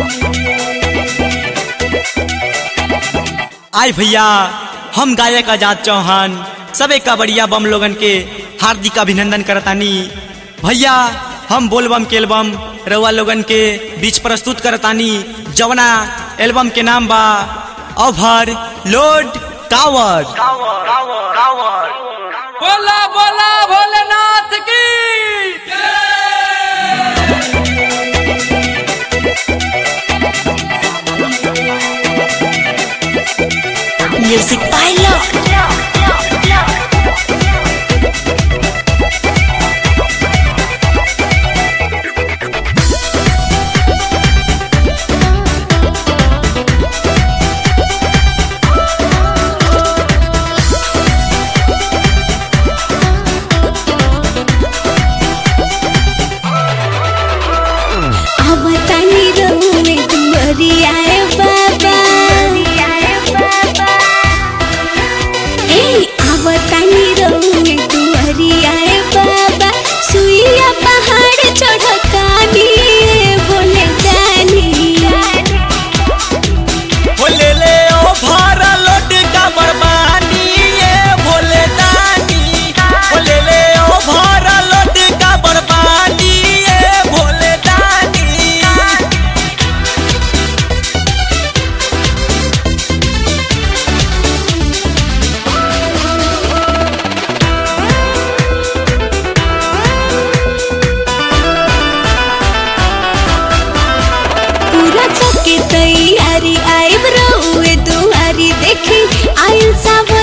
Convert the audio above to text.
आय भैया हम गायक आजाद चौहान सबे कबड़िया बम लोगन के हार्दिक अभिनंदन करतानी भैया हम बोलबम के एल्बम रउआ लोगन के बीच प्रस्तुत करतानी जवना एल्बम के नाम बा ओवर लोड टावर बोला बोला भोलेनाथ की Music by Lord. अब तनी रहुए तुम्हारी आए बाबा ए अब तनी रहुए तुम्हारी आए बाबा सुइया पहाड़ चढ़कानी बोले जानी भोले ले ओवर लोड का बरबानी ये भोले दानी भोले ले ओवर लोड का बरबानी ये भोले दानी पूरा के तैयारी आइब रहुए दुआरी देखी आइल सब